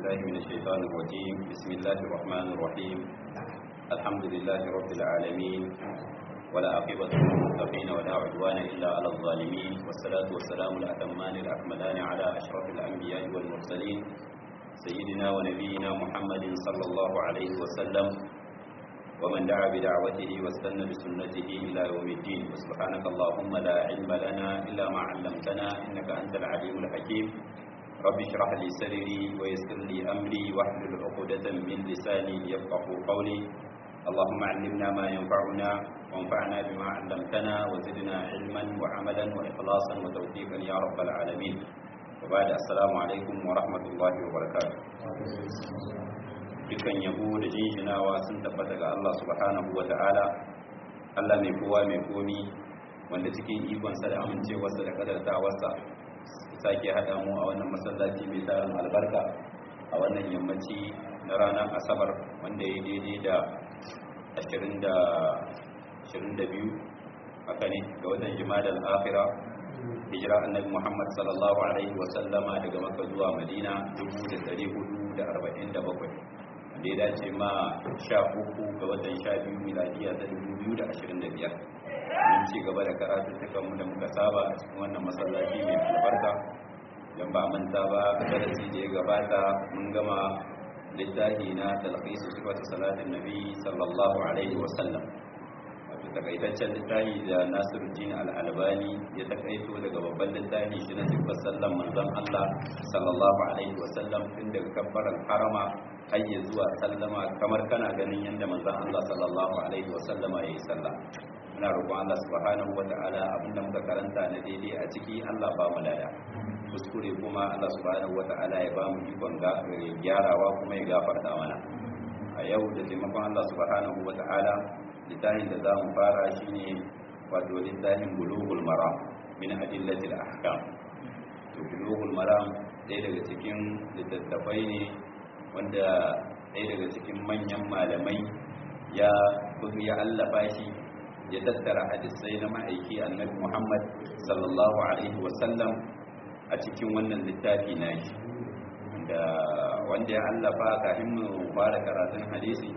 بالله من الشيطان الرجيم بسم الله الرحمن الرحيم الحمد لله رب العالمين ولا عقبة للمتقين ولا عدوان إلا على الظالمين والصلاة والسلام الأتمان الأكملان على أشرف الأنبياء والمرسلين سيدنا ونبينا محمد صلى الله عليه وسلم ومن دعا بدعوته واستنى بسنته إلى يوم الدين وسبحانك اللهم لا علم لنا إلا ما علمتنا إنك أنت العليم الحكيم رب اشرح لي صدري ويسر لي أمري واحلل عقدة من لساني يفقه قولي اللهم علمنا ما ينفعنا وانفعنا بما علمتنا وزدنا علما وعملا وإخلاصا وتوفيقا يا رب العالمين وبعد السلام عليكم ورحمة الله وبركاته dukan yabo da jinjinawa sun tabbata ga Allah subhanahu wa ta'ala Allah mai kowa mai komi wanda cikin ikonsa da amincewarsa da kadartawarsa sake haɗa mu a wannan masallaci mai tarin albarka a wannan yammaci na ranar asabar wanda ya daidai da 22 haka ne ga watan jimadar afira hijira annabi muhammad sallallahu alaihi wasallama daga maka zuwa madina 1447 wanda ya dace ma sha uku ga watan sha biyu miladiya ta 2025 mun ci gaba da karatun mu da muka saba a cikin wannan masallaci mai albarka don ba manta ba a darasi da ya gabata mun gama littafi na talqisu sifatu salatin nabi sallallahu alaihi wa sallam wato takaitaccen littafi da Nasiruddin al-Albani ya takaito daga babban littafi shi na sifar sallan manzon Allah sallallahu alaihi wa sallam tun daga kabbaran harama har ya zuwa sallama kamar kana ganin yadda manzon Allah sallallahu alaihi wa sallama yayi sallah muna roƙon Allah subhanahu wata'ala abinda muka karanta na daidai a ciki Allah ba mu lada kuskure kuma Allah subhanahu wata'ala ya ba mu ikon gyarawa kuma ya gafarta mana a yau da taimakon Allah subhanahu wata'ala littafin da za mu fara shine wato littafin bulughul maram min adillatil ahkam to bulughul maram ɗaya daga cikin littattafai ne wanda ɗaya daga cikin manyan malamai ya ya allafa shi ya tattara hadisai na ma'aiki annabi Muhammad sallallahu alaihi wasallam a cikin wannan littafi na shi da wanda ya allafa kafin mu fara karatun hadisi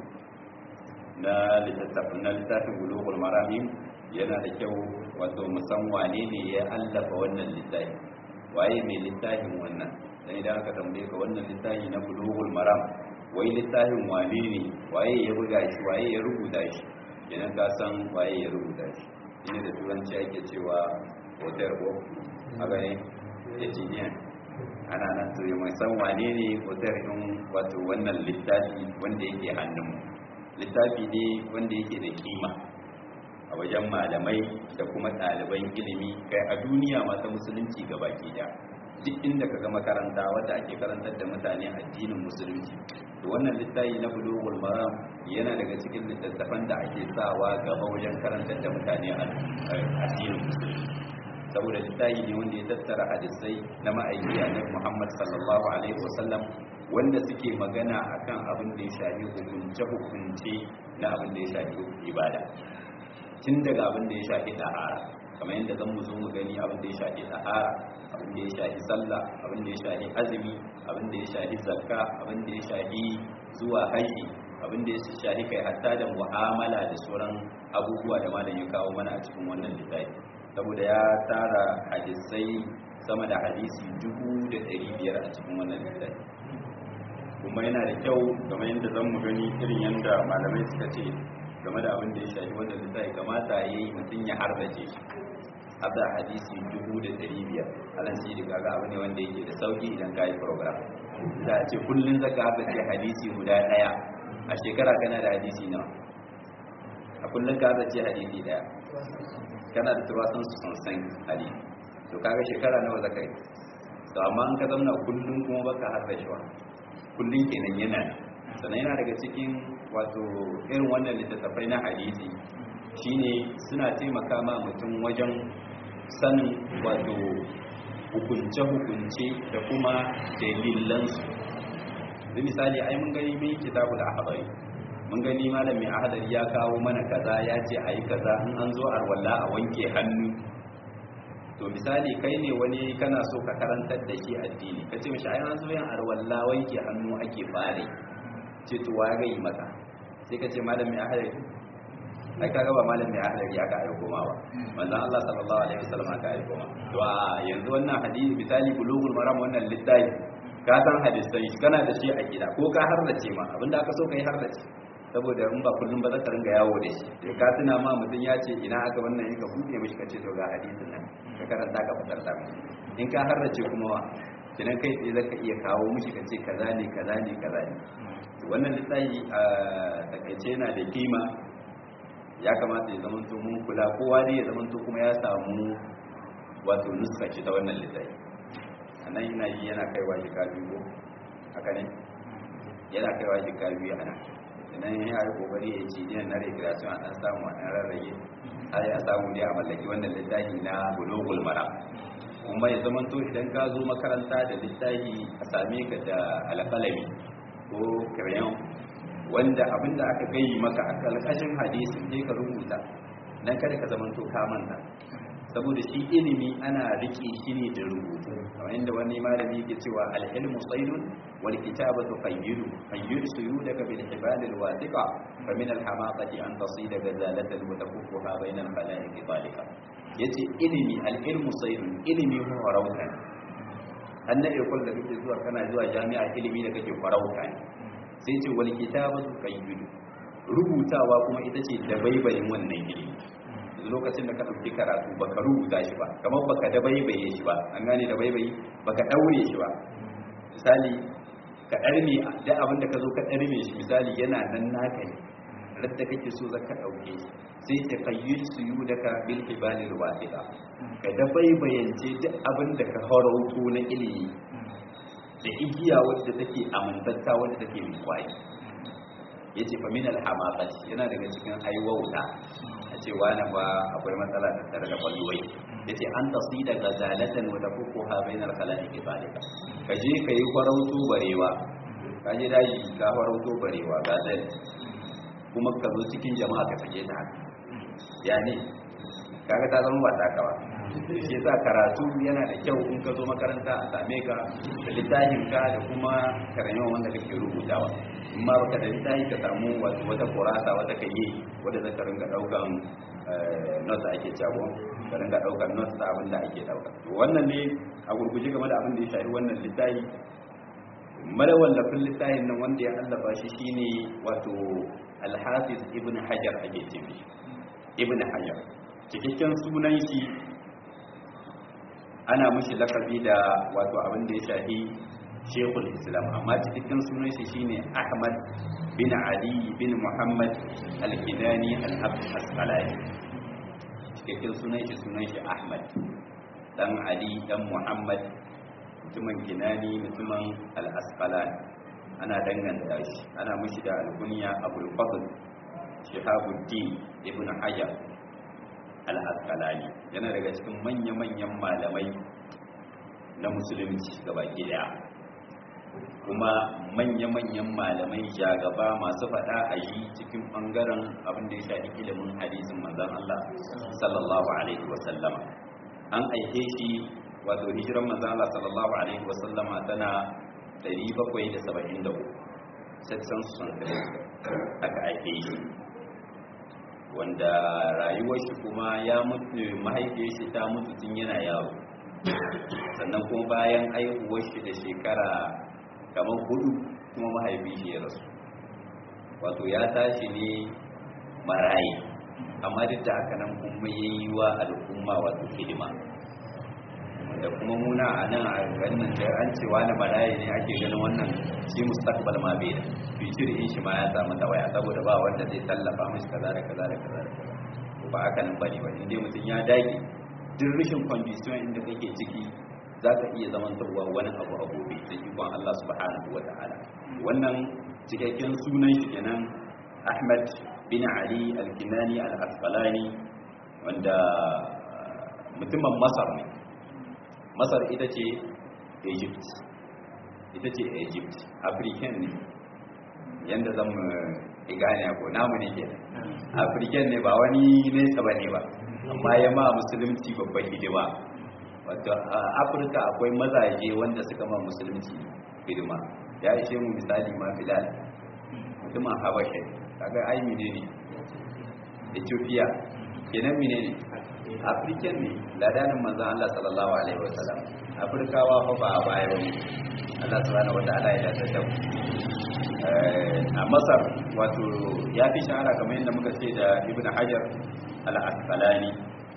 na littafin na littafin bulughul maramim yana da kyau wato musan wane ne ya allafa wannan littafi waye mai littafin wannan dan idan aka tambaye ka wannan littafi na bulughul maram wai littafin wane ne waye ya buga shi waye ya rubuta shi idan ka san waye ya rubuta shi shine da turanci ake cewa hotel ko haka ne engineer ana nan to mai san wane ne hotel din wato wannan littafi wanda yake hannun littafi ne wanda yake da kima a wajen malamai da kuma ɗaliban ilimi kai a duniya masu musulunci baki da duk inda ka ga makaranta wadda ake karantar da mutane addinin musulunci to wannan littafi na bulughul maram yana daga cikin littattafan da ake sawa gaba wajen karantar da mutane addinin musulunci saboda littafi ne wanda ya tattara hadisai na ma'aiki annabi Muhammad sallallahu alaihi wasallam wanda suke magana akan abin da ya shafi hukunce hukunce na abin da ya shafi ibada tun daga abin da ya shafi tahara kamar yadda zan mu zo mu gani abin da ya shafi tahara abin da ya shafi sallah abin da ya shafi azumi abin da ya shafi zakka abin da ya shafi zuwa haji abin da ya shafi kai hatta da mu'amala da sauran abubuwa da malam ya kawo mana a cikin wannan littafi saboda ya tara hadisai sama da hadisi dubu da ɗari biyar a cikin wannan littafi kuma yana da kyau kamar yadda zan mu gani irin yadda malamai suka ce game da abin da ya shafi wannan littafi kamata ya yi mutum ya harbace shi hada hadisi dubu da ɗari biyar alan shi da kaga abu ne wanda yake da sauki idan ka yi program da ce kullum zaka haka ce hadisi guda ɗaya a shekara kana da hadisi nawa a kullum ka haka ce hadisi ɗaya kana da turasan su sun san hadisi to kaga shekara nawa zaka yi to amma in ka zauna kullum kuma baka haka shi wa kullum kenan yana sannan yana daga cikin wato irin wannan littattafai na hadisi shine suna taimaka ma mutum wajen sanin wato hukunce-hukunce da kuma dalilansu da misali ai mun gani mai kitabul ahbari mun gani malamin ahadari ya kawo mana kaza ya ce ayi kaza in an zo arwalla a wanke hannu to misali kai ne wani kana so ka karantar da shi addini ka ce mishi ayan zo yan arwalla wanke hannu ake fare ce to wa ga yi maka sai ka ce malam mai ahlari ai kaga ba malam mai ahlari aka aiko ma ba manzon Allah sallallahu alaihi wasallam aka aiko ma to a yanzu wannan hadisi misali bulugul maram wannan littafi ka san hadisai kana da shi a gida ko ka harrace ma abinda aka so kai harrace saboda in ba kullum ba za ka ringa yawo da shi da ka tuna ma mutum ya ce ina aka wannan yi ka buɗe mishi ka ce to ga hadisin nan ka karanta ka fitar da in ka harrace kuma wa kinan kai tsaye zaka iya kawo mishi ka ce kaza ne kaza ne kaza ne wannan littafi a takaice yana da kima ya kamata ya zama to mun kula kowa ne ya zama to kuma ya samu wato nuska ce ta wannan littafi anan ina yi yana kaiwa shi biyu haka ne yana kaiwa shi biyu a nan idan ya yi kokari ya ce dinan na recreation a dan samu a dan rarrage har ya samu ne a mallaki wannan littafi na bulugul mara kuma ya zama to idan ka zo makaranta da littafi a same ka da alƙalami ko crayon wanda abinda aka gayi maka a kalkashin hadisin sai ka rubuta dan kada ka zama to ka manta saboda shi ilimi ana rike shi ne da rubutu kamar inda wani malami yake cewa al-ilmu saydun wal kitabatu qayyidu qayyid suyudaka bil hibal al wathiqa fa min al hamaqati an tasida gazalatan wa takuffuha bayna al khalaiq talika yace ilimi al-ilmu saydun ilimi ko farauta anna yakul da kake zuwa kana zuwa jami'a ilimi da kake farauta ne sai ce wal kitabatu qayyidu rubutawa kuma ita ce da baibayin wannan ilimi lokacin da ka ɗauki karatu ba ka rubuta shi ba kamar ba ka dabaibaye shi ba an gane dabaibayi ba ka ɗaure shi ba misali ka ɗarme da abin da ka zo ka ɗarme shi misali yana nan naka ne radda kake so za ka ɗauke shi sai ta kayyar su yi daga bil hibalil wasiqa ka dabaibayance duk abin da ka harauto na ilimi da igiya wadda take amintatta wadda take mai kwayi yace fa min al yana daga cikin aiwauta a ce wani ba akwai matsala da tare da kwalwai ya ce an tasi da gazalatan wata kuku ha bainar kalani ke zalika ka je ka yi farauto barewa ka je daji ka farauto barewa gazal kuma ka zo cikin jama'a ka sake ta haka ya ne kaga ta zama ba ta kawa shi sa karatu yana da kyau in ka zo makaranta a same ka da littafin ka da kuma karamewa wanda kake rubutawa in ma baka da littafi ka samu wato wata kurasa wata kayi wadda zaka ringa daukan notes ake cewa ka ringa daukan notes da abin da ake dauka to wannan ne a gurguje game da abin da ya shafi wannan littafi madawallafin littafin nan wanda ya allafa shi shine wato al-hafiz ibn hajar ake ce ibn hajar cikakken sunan shi ana mushi lakabi da wato abin da ya shafi shekul islam amma cikakken sunan shi shine ahmad bin ali bin muhammad al-kidani al-asqalani cikakken sunan shi sunan shi ahmad dan ali dan muhammad mutumin kinani mutumin al-asqalani ana danganta shi ana mushi da al-kunya abul fadl shihabuddin ibn hajar al-asqalani yana daga cikin manya-manyan malamai na musulunci gabaki daya kuma manya-manyan malamai jagaba masu faɗa a yi cikin ɓangaren abin da ya shafi ilimin hadisin manzan Allah sallallahu alaihi wasallama an aike shi wato hijiran manzan Allah sallallahu alaihi wasallama tana 773 sassan sun aka aike shi wanda rayuwar shi kuma ya mutu mahaifiyar shi ta mutu tun yana yaro sannan kuma bayan aihuwar shi da shekara kamar hudu kuma mahaifi shi ya rasu wato ya tashi ne marayi amma duk da haka nan kuma ya yi wa al'umma wato hidima da kuma muna a nan a ganin da an cewa na marayi ne ake ganin wannan shi mustaqbal ma bai da future in shi ma ya samu tawaya saboda ba wanda zai tallafa mishi kaza da kaza da kaza da kaza ba haka nan bane ba indai mutum ya dage duk rashin condition inda kake ciki za ka iya zamantarwa wani abu a gobe da ikon Allah subhanahu wa ta'ala wannan cikakken sunan shi kenan Ahmad bin Ali al-Kinani al-Asqalani wanda mutumin Masar ne Masar ita ce Egypt ita ce Egypt African ne yanda zan mu gane ko namu ne ke African ne ba wani nesa bane ba amma ya ma musulunci babban hidima wato a afirka akwai mazaje wanda suka ma musulunci hidima ya ishe mu misali ma bilal mutumin habasha kaga ai mine ne ethiopia kenan mine ne african ne ladanin manzan allah sallallahu alaihi wasallam afirkawa fa ba a baya ba allah subhanahu wataala ya dace da a masar wato ya fi shahara kamar yadda muka ce da ibn hajar al-asqalani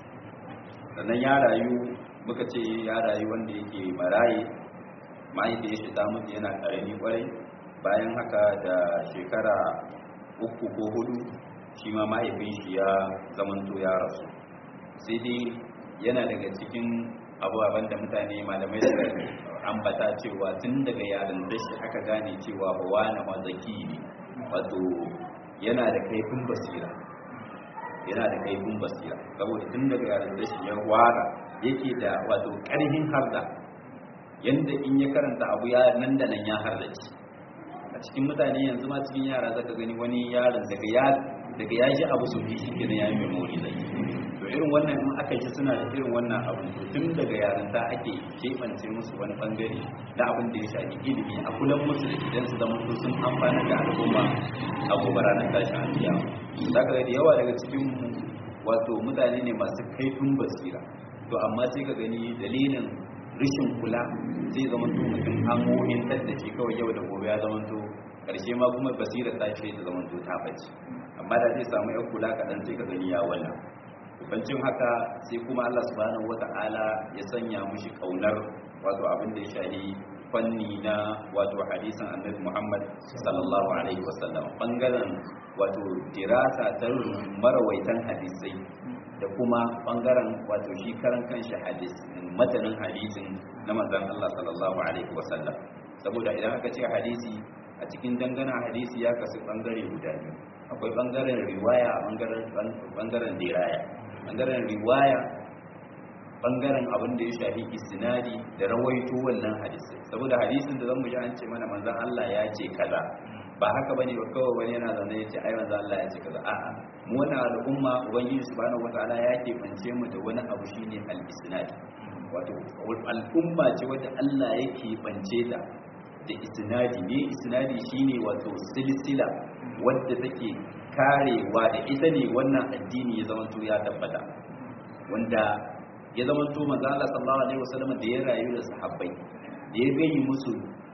sannan ya rayu muka ce ya rayu wanda yake maraye mahaifiyar shi ta mutu yana ƙarami ƙwarai bayan haka da shekara uku ko hudu shi ma mahaifin shi ya zamanto ya rasu sai dai yana daga cikin abubuwan da mutane malamai da ambata cewa tun daga yarin shi aka gane cewa bawa na mazaki ne wato yana da kaifin basira yana da kaifin basira saboda tun daga yarin shi ya wara yake da wato ƙarhin harda yanda in ya karanta abu ya nan da nan ya hardace a cikin mutane yanzu ma cikin yara zaka gani wani yaron daga ya daga ya ji abu su shi kenan ya yi memory zai to irin wannan in aka ji suna da irin wannan abu to tun daga yarinta ake keɓance musu wani bangare da abin da ya shafi ilimi a kulan musu da idan su zama su sun amfana da al'umma a gobe ranar tashin alkiya za ka da yawa daga cikin wato mutane ne masu kaifin basira to amma sai ka gani dalilin rishin kula zai zama to mutum amohin tattace kawai yau da gobe ya zama to karshe ma kuma basira ta ce ta zama to ta bace amma da zai samu yan kula kaɗan sai ka gani ya wannan bancin haka sai kuma Allah subhanahu wata'ala ya sanya mushi kaunar wato abin da ya shahi fanni na wato hadisin annabi Muhammad sallallahu alaihi wasallam bangaren wato dirasa ta marawaitan hadisai da kuma bangaren wato shi karan kanshi hadis matanin hadisin na manzon Allah sallallahu alaihi wasallam saboda idan aka ce hadisi a cikin dangana hadisi ya kasu bangare guda biyu akwai bangaren riwaya a bangaren bangaren diraya bangaren riwaya bangaren abin da ya shafi istinadi da rawaito wannan hadisi saboda hadisin da zan mu ji an ce mana manzon Allah ya ce kaza ba haka bane ba kawai wani yana zaune ya ce ai manzon Allah ya ce kaza a'a mu wannan al'umma ubangiji subhanahu wataala ya ke fance mu da wani abu shine al-istinadi wato al'umma ce wadda Allah yake fance ta da isnadi ne isnadi shine wato silsila wadda take karewa da ita ne wannan addini ya zamanto ya tabbata wanda ya zamanto manzo Allah sallallahu alaihi wasallam da ya rayu da sahabbai da ya gani musu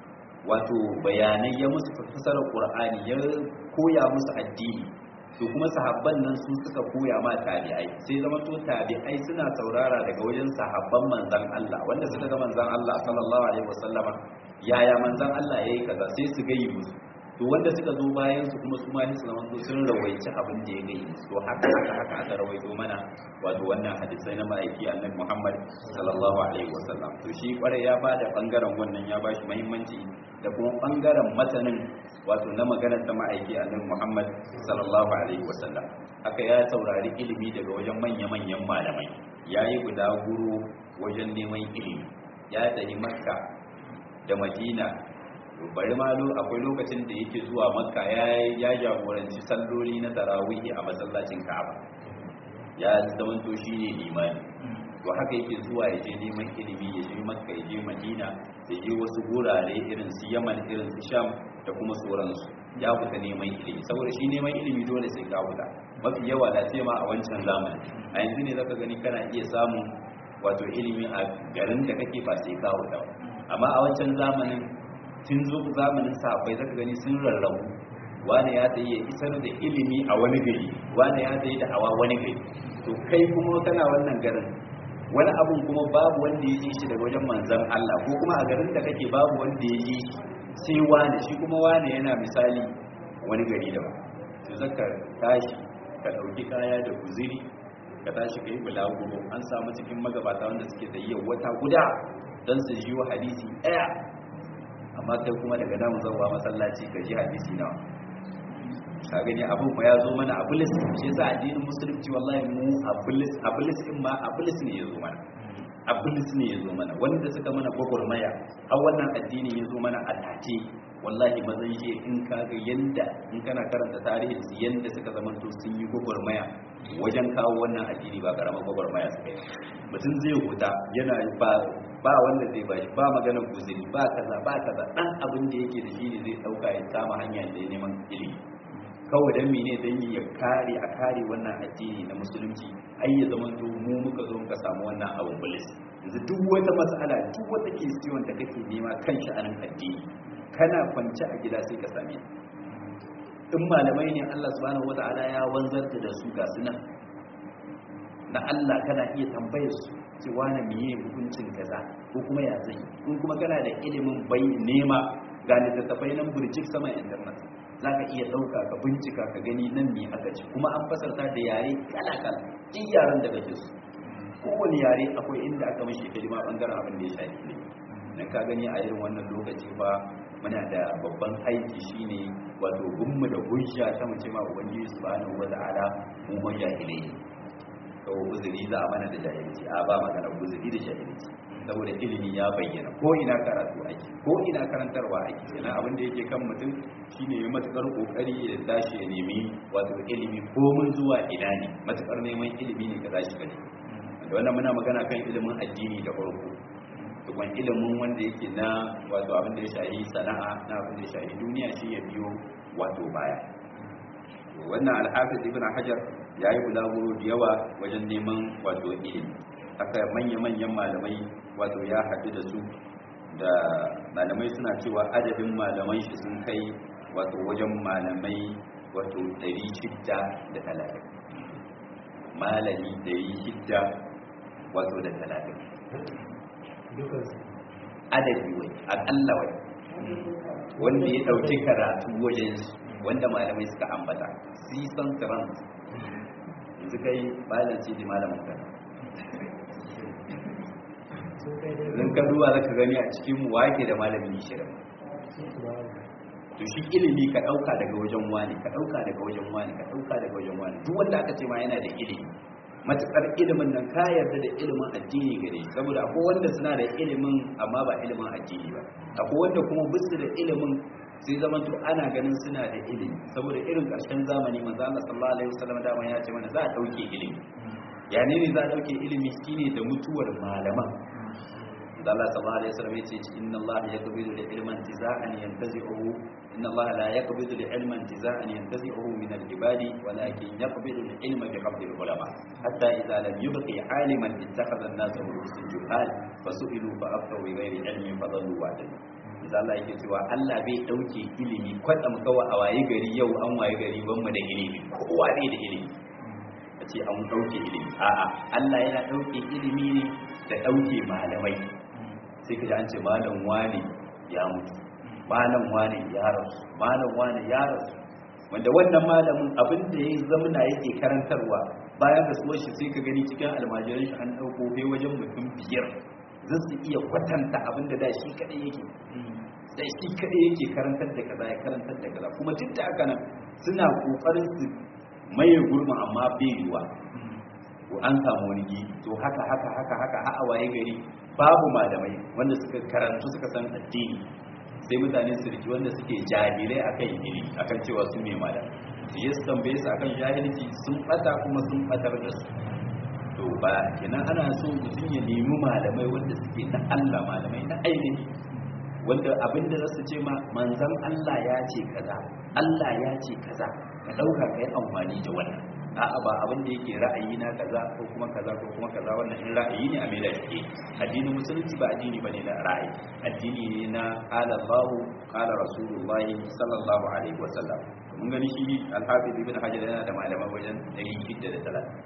wato bayanai ya musu fassarar Qur'ani ya koya musu addini to kuma sahabban nan su suka koya ma tabi'ai sai zamanto tabi'ai suna saurara daga wajen sahabban manzon Allah wanda suka ga manzon Allah sallallahu alaihi wasallama yaya manzan Allah ya yi kaza sai su gayi musu to wanda suka zo bayan su kuma su ma su zama sun rawaici abin da ya gayi musu to haka haka haka aka rawaito mana wato wannan hadisai na ma'aiki annabi Muhammad sallallahu alaihi wasallam to shi kware ya bada bangaren wannan ya bashi muhimmanci da kuma bangaren matanin wato na maganar ta ma'aiki annabi Muhammad sallallahu alaihi wasallam haka ya saurari ilimi daga wajen manya-manyan malamai yayi guda guru wajen neman ilimi ya tafi makka da madina bari ma akwai lokacin da yake zuwa makka ya jagoranci salloli na tarawihi a masallacin ka'aba ya zama to shi ne limani to haka yake zuwa ya je neman ilimi ya je makka ya je madina ya je wasu gurare irin su yaman irin su sham da kuma sauransu ya fita neman ilimi saboda shi neman ilimi dole sai ka fita mafi yawa da ce ma a wancan zamani a yanzu ne zaka gani kana iya samun wato ilimi a garin da kake ba sai ka fita ba amma a wancan zamanin tun zo zamanin sahabbai zaka gani sun rarrabu wani ya tsaye ya isar da ilimi a wani gari wani ya tsaye da hawa wani gari to kai kuma kana wannan garin wani abun kuma babu wanda ya ji shi daga wajen manzan Allah ko kuma a garin da kake babu wanda ya ji sai wani shi kuma wani yana misali wani gari da ba to zaka tashi ka dauki kaya da guziri ka tashi kai bulaguro an samu cikin magabata wanda suke da yau wata guda don su ji wa hadisi ɗaya amma kai kuma daga nan zauwa masallaci ka ji hadisi nawa ka gani abin ba ya zo mana a bulis shi yasa addinin musulunci wallahi mu a bulis a bulis din ma a bulis ne ya zo mana ablis ne ya zo mana wanda suka mana gwagwarmaya har wannan addini ya zo mana a tace wallahi mazan shi in kaga yanda in kana karanta tarihin su yanda suka zamanto sun yi gwagwarmaya wajen kawo wannan addini ba karamar gwagwarmaya suka yi mutum zai huta yana ba ba wanda zai bashi ba maganar guzuri ba kaza ba kaza dan abin da yake da shi ne zai dauka ya kama hanya da neman ilimi kawai dan mene dan ya kare a kare wannan addini na musulunci ai ya zama to mu muka zo muka samu wannan abun bulis yanzu duk wata matsala duk wata kisiyon da kake nema kan sha'anin addini kana kwance a gida sai ka same in malamai ne Allah subhanahu wata'ala ya wanzar da su ga sunan na Allah kana iya tambayar su cewa na miye hukuncin kaza ko kuma ya zai in kuma kana da ilimin bai nema ga littattafai nan burjik sama internet za ka iya ɗauka ka bincika ka gani nan ne aka ci kuma an fasarta da yare kala-kala duk yaren da kake su kowane yare akwai inda aka mashi hidima bangaren abin da ya shafi ne dan ka gani a irin wannan lokaci fa muna da babban aiki shine wato gunmu da hujja ta mace ma ubangiji subhanahu wata'ala mu ma jahilai to uzuri za a mana da jahilci a ba magana uzuri da jahilci saboda ilimi ya bayyana ko ina karatu ake ko ina karantarwa ake yana abin da yake kan mutum shine ya matukar kokari ya tashi ya nemi wato ilimi ko mun zuwa ina ne matukar neman ilimi ne ka tashi ka nemi da wannan muna magana kan ilimin addini da farko tukun ilimin wanda yake na wato abin da ya shahi sana'a na abin da ya shahi duniya shi ya biyo wato baya wannan alhafiz ibn hajar ya yi bulaguro da yawa wajen neman wato ilimi haka manya-manyan malamai wato ya haɗu da su da malamai suna cewa adadin malaman shi sun kai wato wajen malamai wato 630 malami 600 wato da 30 adadi wai akalla wai wanda ya ɗauki karatu wajen wanda malamai suka ambata sisan trans yanzu kai bayan ce da malamin ka zan ka duba za ka gani a cikin mu wake da malamin shirin to shi ilimi ka ɗauka daga wajen wani ka ɗauka daga wajen wani ka ɗauka daga wajen wani duk wanda aka ce ma yana da ilimi matuƙar ilimin nan ka yarda da ilimin addini gare saboda akwai wanda suna da ilimin amma ba ilimin addini ba akwai wanda kuma bisu da ilimin sai zaman to ana ganin suna da ilimi saboda irin ƙarshen zamani manzo Allah sallallahu alaihi wasallam da ya ce mana za a dauke ilimi ya ne ne za a dauke ilimi shine da mutuwar malaman da Allah sallallahu alaihi wasallam yace inna Allah yaqbidu al-ilma intiza'an yantazi'uhu inna Allah la yaqbidu al-ilma intiza'an yantazi'uhu min al-ibadi walakin yaqbidu al-ilma bi qabdi al-ulama hatta idha lam yubqi 'aliman ittakhadha an-nasu rusul juhal fasu'ilu fa aftaw bi ghairi ilmin fadallu wa'dadu da Allah yake cewa Allah bai dauke ilimi kwatsam kawai a waye gari yau an waye gari ban mu da ilimi kowa bai da ilimi kace an dauke ilimi a'a Allah yana dauke ilimi ne da dauke malamai sai kaji an ce malam wani ya mutu malam wani ya rasu malam wani ya rasu wanda wannan malamin abin da ya zamana yake karantarwa bayan da suwar shi sai ka gani cikin almajiran shi an dauko bai wajen mutum biyar zan su iya kwatanta abin da da shi kadai yake da shi kadai yake karantar da kaza ya karantar da kaza kuma duk da haka nan suna kokarin su maye gurbin amma bai yiwa ko an samu wani gibi to haka haka haka haka a waye gari babu malamai wanda suka karantu suka san addini sai mutane su riki wanda suke jahilai akan ilimi akan cewa su ne malam su yi su tambaye su akan jahilci sun bata kuma sun batar da su to ba kenan ana so mutum ya nemi malamai wanda suke na Allah malamai na ainihi wanda abinda za su ce ma manzan Allah ya ce kaza Allah ya ce kaza ka dauka kai amfani da wannan a'a ba abin da yake ra'ayi na kaza ko kuma kaza ko kuma kaza wannan in ra'ayi ne a mai da shi addinin musulunci ba addini bane na ra'ayi addini ne na qala Allah qala Rasulullah sallallahu alaihi wasallam mun gani shi al-Hafiz ibn Hajar yana da malaman wajen 630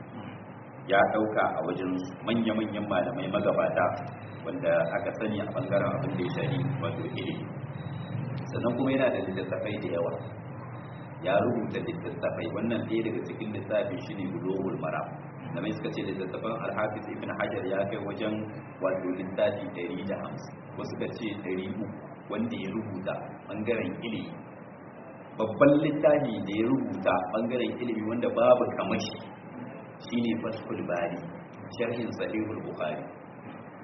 ya dauka a wajen manya-manyan malamai magabata wanda aka sani a bangaren abin da ya shari wato ilimi sannan kuma yana da littattafai da yawa ya rubuta littattafai wannan ɗaya daga cikin littafin shi ne bulogul mara da mai suka ce littattafan alhafiz ibn hajar ya kai wajen wato littafi 150 wasu ka ce 300 wanda ya rubuta bangaren ilimi babban littafi da ya rubuta bangaren ilimi wanda babu kamashi shine fathul bari sharhin sahihul bukhari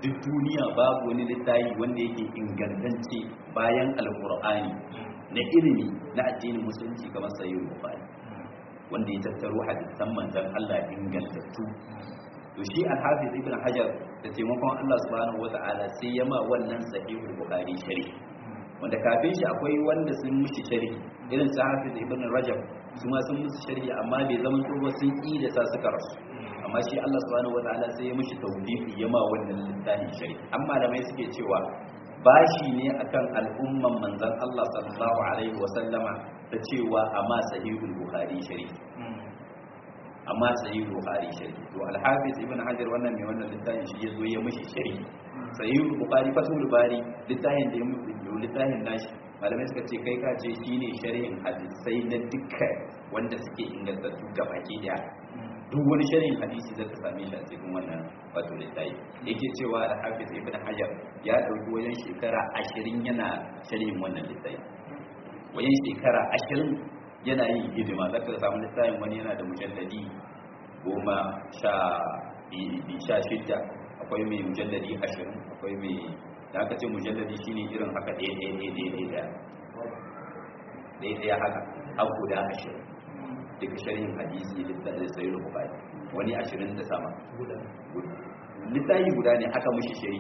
duk duniya babu wani littafi wanda yake ingantacce bayan alkur'ani na ilimi na addinin musulunci kamar sahih bukhari wanda ya tattaro hadisan manzon Allah ingantattu to shi al-hafiz ibn hajar da taimakon Allah subhanahu wata'ala sai ya ma wannan sahihul bukhari sharhi wanda kafin shi akwai wanda sun mushi sharhi irin su hafiz ibn rajab su ma sun musu sharhi amma bai zama tsoba sun yi da sa suka rasu amma shi Allah subhanahu wata'ala sai ya mushi tawfiqi ya ma wannan littafin sharhi amma da mai suke cewa bashi ne akan al'umman manzon Allah sallallahu alaihi wa sallama ta cewa amma sahihul bukhari sharhi amma sahih bukhari sharhi to al-hafiz ibn hajar wannan mai wannan littafin shi yazo ya mishi sharhi sahih bukhari fatul bari littafin da ya mutu littafin nashi malamai suka ce kai ka ce shine sharhin hadisai na dukkan wanda suke ingantattu gabaki daya duk wani sharhin hadisi zaka same shi a cikin wannan wato littafi yake cewa al-hafiz ibn hajar ya dauki wajen shekara 20 yana sharhin wannan littafi wajen shekara 20 yana yin hidima zaka samu littafin wani yana da mujalladi goma sha sha shidda akwai mai mujalladi ashirin akwai mai da aka ce mujalladi shine irin haka ɗaya ɗaya ɗaya ɗaya ɗaya ɗaya ɗaya haka har guda ashirin duka sharhin hadisi littafin sai da bukari wani ashirin da sama littafi guda ne aka mushi shari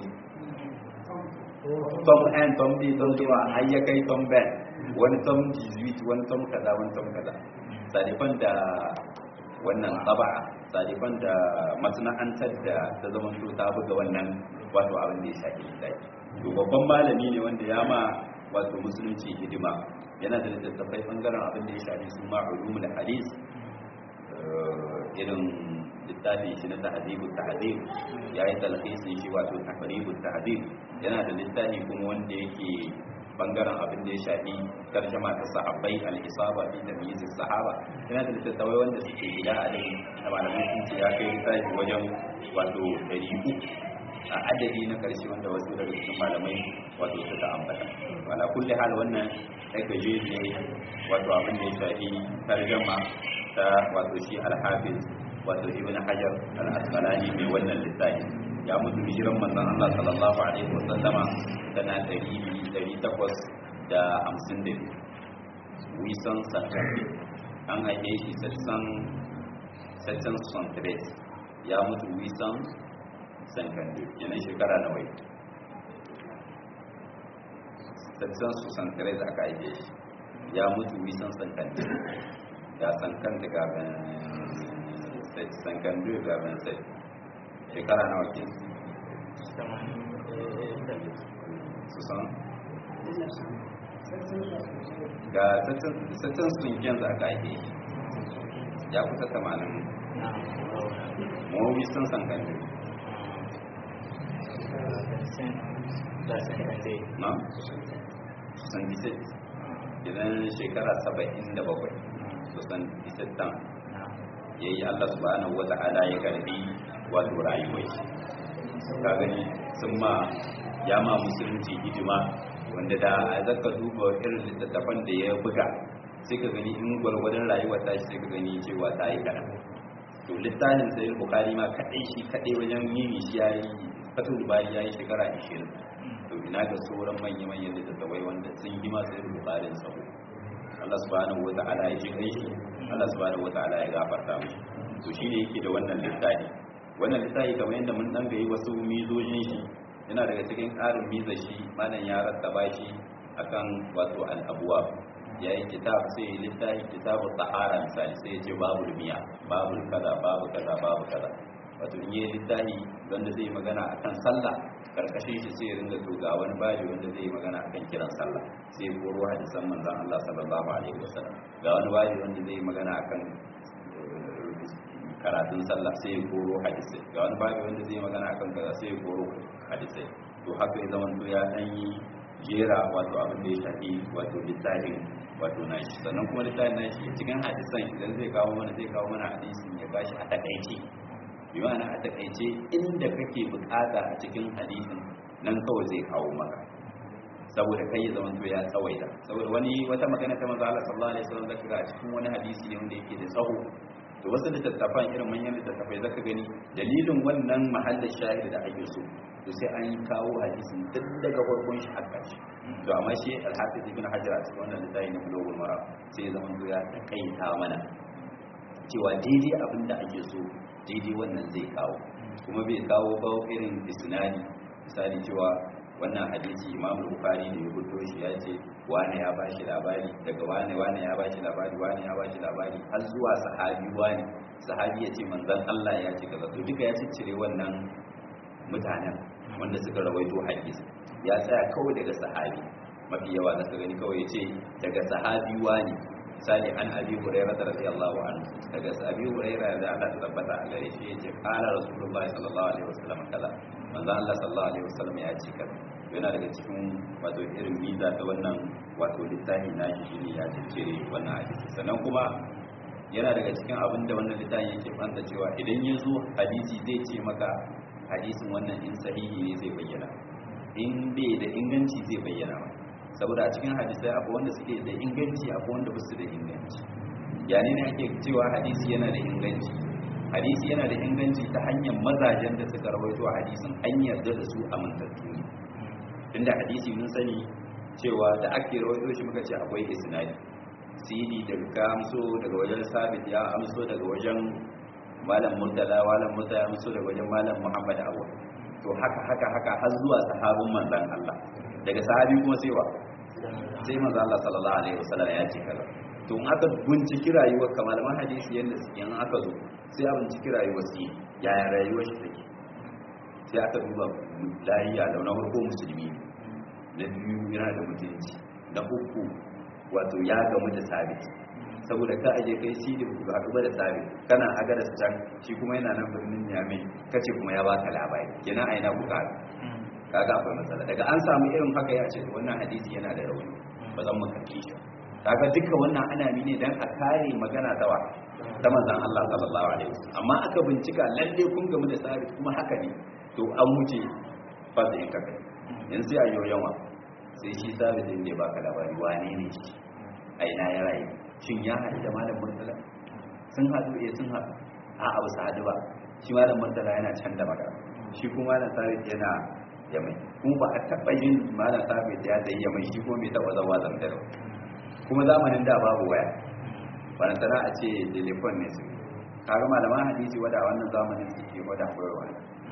tom n tom d tom zuwa har ya kai tom ben wani tom jesuit wani tom kaza wani tom kaza sadifan da wannan tsaba'a sadifan da masana'antar da ta zama to ta buga wannan wato abin da ya shafi littafi to babban malami ne wanda ya ma wato musulunci hidima yana da littattafai bangaren abin da ya shafi su ma ulumul hadis irin littafi shi na tahdibu tahdib ya yi talhisin shi wato tahribu tahdib yana da littafi kuma wanda yake bangaren abin da ya shafi tarjama ta sahabbai al-isaba fi tamyiz sahaba yana da littattafai wanda suke gida a dai da malamai sun ce ya kai littafi wajen wato 300 a adadi na karshe wanda wasu daga cikin malamai wato suka ambata wala kulli hal wannan sai ka je ne wato abin da ya shafi tarjama ta wato shi al-hafiz wato ibn hajar al-asqalani mai wannan littafi ya mutu hijiran manzon Allah sallallahu alaihi wasallama tana 852 wisan santafi an haife shi sassan sassan santares ya mutu wisan santafi yanayin shekara na wai sassan su santares aka haife shi ya mutu wisan santafi ya sankan daga sankan biyu gaban sai shekara nawa ke su san ga sattan sun yanzu aka ake ya kusa tamanin mawabi sun san kan na? san disit idan shekara saba'in da bakwai su san disit tan ya yi Allah subhanahu wa ta'ala ya karbi wato rayuwai ka gani sun ma ya ma musulunci hidima wanda da a zaka duba irin littattafan da ya buga sai ka gani in gwargwadon rayuwar ta sai ka gani cewa ta yi kaɗan to littafin sai bukari ma kaɗai shi kaɗai wajen yini shi ya yi fatul bari ya yi shekara 20 to ina ga sauran manya-manyan littattafai wanda sun yi masu yin bukarin sabo Allah subhanahu wa ta'ala ya ji kai shi Allah subhanahu wataala ya gafarta mu to shine yake da wannan littafi wannan littafi kamar yadda mun dan gayi wasu mizojin shi yana daga cikin ƙarin mizar shi malam ya rattaba shi akan wato al-abwa yayin kitab sai littafi kitabu tahara misali sai ya ce babu miya babu kaza babu kaza babu kaza wato in yi littafi wanda zai magana akan sallah karkashin shi sai ya ringa to ga wani babi wanda zai magana akan kiran sallah sai ya koro hadisan manzon Allah sallallahu alaihi wasallam ga wani babi wanda zai magana akan karatun sallah sai ya koro hadisai ga wani babi wanda zai magana akan kaza sai ya koro hadisai to haka ya zama to ya dan yi jera wato abin da ya shafi wato littafin wato nashi sannan kuma littafin nashi cikin hadisan idan zai kawo mana zai kawo mana hadisin ya bashi a takaice bi ma'ana a takaice inda kake bukata a cikin hadisin nan kawai zai kawo maka saboda kai ya zama to ya tsawaita saboda wani wata magana ta manzo Allah sallallahu alaihi wasallam zaka ga a cikin wani hadisi ne wanda yake da tsawo to wasu littattafan irin manyan littattafai zaka gani dalilin wannan mahallin shahid da ake so to sai an yi kawo hadisin duk daga farkon shi har ƙarshe to amma shi al-hafiz ibn hajar a cikin wannan littafi na bulugul mara sai zama ya takaita mana cewa daidai abin da ake so daidai wannan zai kawo kuma bai kawo ba irin isnadi misali cewa wannan hadisi imam bukhari ne ya fito shi ya ce wane ya ba shi labari daga wane wane ya ba shi labari wane ya ba shi labari har zuwa sahabi wane sahabi ya ce manzon Allah ya ce kaza to duka ya ciccire wannan mutanen wanda suka rawaito hadisi ya tsaya kawai daga sahabi mafi yawa da ka gani kawai ya ce daga sahabi wane misali an abi hurairah radiyallahu anhu daga abi hurairah da Allah ta tabbata a gare shi yace qala rasulullahi sallallahu alaihi wasallam kaza manzo Allah sallallahu alaihi wasallam ya ce kaza yana daga cikin wato irin miza ta wannan wato littafi na shi shine ya cire wannan hadisi sannan kuma yana daga cikin abin da wannan littafi yake fanta cewa idan ya zo hadisi zai ce maka hadisin wannan in sahihi ne zai bayyana in bai da inganci zai bayyana maka saboda a cikin hadisai akwai wanda suke da inganci akwai wanda ba su da inganci yani ne ake cewa hadisi yana da inganci hadisi yana da inganci ta hanyar mazajen da suka rawaito hadisin an yarda da su amintattu ne tunda hadisi mun sani cewa da ake rawaito shi muka ce akwai isnadi sidi daga ka amso daga wajen sabit ya amso daga wajen malam murtala malam murtala ya amso daga wajen malam muhammad awwal to haka haka haka har zuwa sahabin manzon Allah daga sahabi kuma sai wa sai manzo Allah sallallahu alaihi wasallam ya ce kaza to in aka binciki rayuwar kamar malaman hadisi yanda in aka zo sai a binciki rayuwar su yaya rayuwar shi take sai aka duba lahiya da na farko musulmi na biyu yana da mutunci na uku wato ya gamu da sabit saboda ka aje kai shi da ba haɗu ba da sabit kana aga da can shi kuma yana nan birnin yami kace kuma ya baka labari kenan a ina kuka kaga akwai matsala daga an samu irin haka ya ce wannan hadisi yana da rauni ba zan mu karki shi kaga duka wannan ana mi ne dan a kare magana ta wa ta manzon Allah sallallahu alaihi wasallam amma aka bincika lalle kun gamu da sabit kuma haka ne to an wuce fasa in kakai yanzu sai a yi yawa sai shi sabit din ne baka labari wane ne shi a ina ya rayu shin ya haɗu da malam murtala sun haɗu eh sun haɗu a abu sa haɗu ba shi malam murtala yana can da magana shi kuma malam sabit yana yamai kuma ba a taɓa yin malam sabit ya da yamai shi kuma bai taɓa zama zantar kuma zamanin da babu waya wani sana a ce telefon ne su kaga malaman hadisi wada wannan zamanin suke wada koyarwa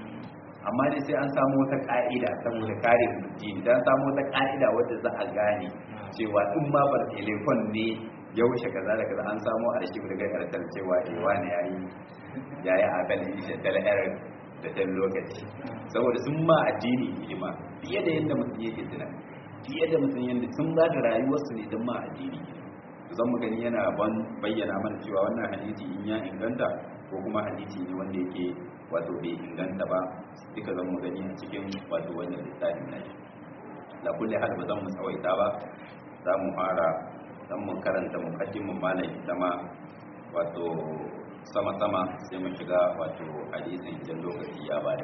amma dai sai an samu wata ka'ida saboda kare addini dan samu wata ka'ida wadda za a gane cewa in ma bar telefon ne ya wuce kaza da kaza an samu a shi daga karshen cewa eh wani yayi yayi abin isha dal error da dan lokaci saboda sun ma addini hidima fiye da yadda mutum yake tunani fiye da mutum yadda sun ba da rayuwarsu ne don ma addini zan mu gani yana ban bayyana mana cewa wannan hadisi in ya inganta ko kuma hadisi ne wanda yake wato bai inganta ba duka zan mu gani a cikin wato wannan littafin na shi la kulli hal ba zan mu tsawaita ba za mu fara dan mu karanta muqaddimin malai zama wato sama sama sai mu shiga wato hadisin idan lokaci ya bada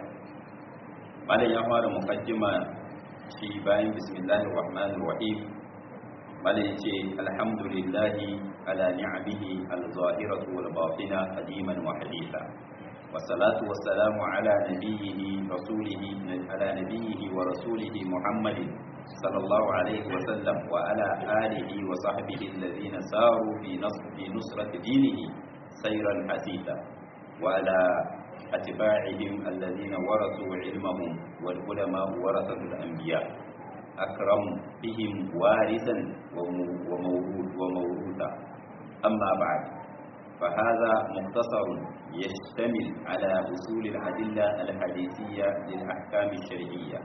malai ya fara muqaddima shi bayan bismillahir rahmanir rahim malai yace alhamdulillahi ala ni'amihi al-zahiratu wal batina qadiman wa haditha والصلاة والسلام على نبيه رسوله على نبيه ورسوله محمد صلى الله عليه وسلم وعلى آله وصحبه الذين ساروا في نصر في نصرة دينه سيرا حثيثا وعلى أتباعهم الذين ورثوا علمهم والعلماء ورثة الأنبياء أكرم بهم وارثا وموروث وموروثا أما بعد فهذا مختصر يشتمل على أصول الأدلة الحديثية للأحكام الشرعية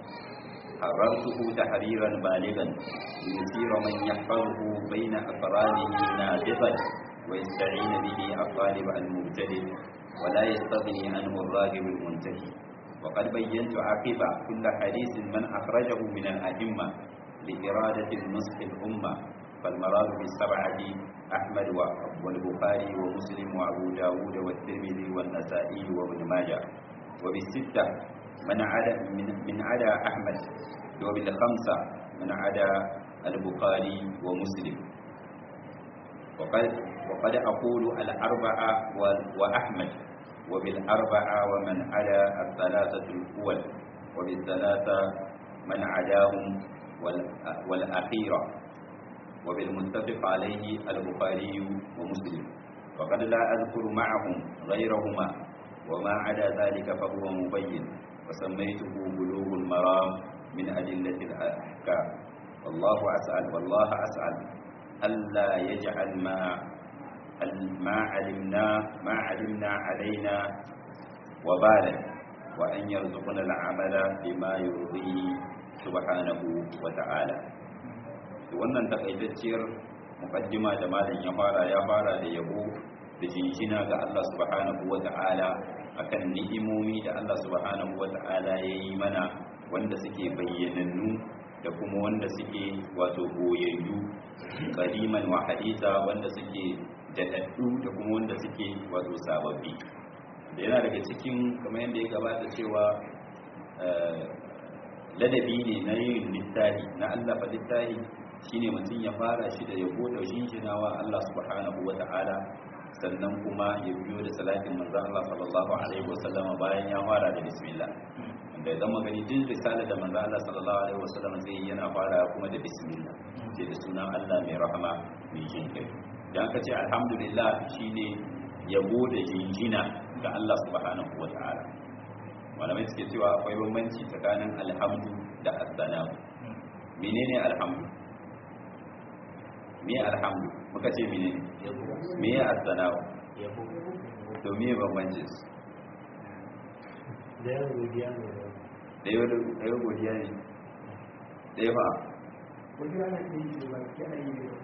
حررته تحريرا بالغا ليصير من يحفظه بين أقرانه نابغا ويستعين به الطالب المبتدئ ولا يستغني عنه الراغب المنتهي وقد بينت عقب كل حديث من أخرجه من الأئمة لإرادة النصح الأمة فالمراد بالسبعة أحمد والبخاري ومسلم وأبو داود والترمذي والنسائي وابن ماجه وبالستة من عدا من, من عدا أحمد وبالخمسة من عدا البخاري ومسلم وقد وقد أقول الأربعة وأحمد وبالأربعة ومن على الثلاثة الأول وبالثلاثة من عداهم والأخيرة وبالمتفق عليه البخاري ومسلم وقد لا أذكر معهم غيرهما وما عدا ذلك فهو مبين وسميته بلوغ المرام من أدلة الأحكام والله أسأل والله أسأل ألا يجعل ما ما علمنا ما علمنا علينا وبالا وأن يرزقنا العمل بما يرضيه سبحانه وتعالى wannan takaitacciyar mukaddima da malam ya fara ya fara da yabo da jinjina ga Allah subhanahu wata'ala akan ni'imomi da Allah subhanahu wata'ala ya yi mana wanda suke bayyanannu da kuma wanda suke wato boyayyu qadiman wa hadisa wanda suke daɗaɗɗu da kuma wanda suke wato sababbi da yana daga cikin kamar yadda ya gabata cewa ladabi ne na yin littafi na allafa littafi shine mutum ya fara shi da yabo da shinshinawa Allah subhanahu wa ta'ala sannan kuma ya biyo da salatin manzo Allah sallallahu alaihi wasallam bayan ya fara da bismillah da idan magani duk risalar da manzo Allah sallallahu alaihi wasallam zai yi yana fara kuma da bismillah sai da sunan Allah mai rahama mai jin kai dan ka ce alhamdulillah shine yabo da jinjina ga Allah subhanahu wa ta'ala malamai suke cewa akwai bambanci tsakanin alhamdu da as-salam menene alhamdu me alhamdu muka ce menene me ya as-salam to me bambancin su da yau godiya ne da yau da yau godiya ne da yau fa godiya na ke yi da baki ana yi da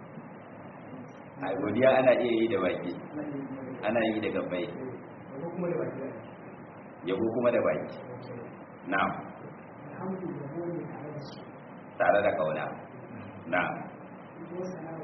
a godiya ana iya yi da baki ana yi da gabbai ko kuma da baki yabo kuma da baki na'am alhamdulillah ne tare da su tare da kauna na'am ko sana'a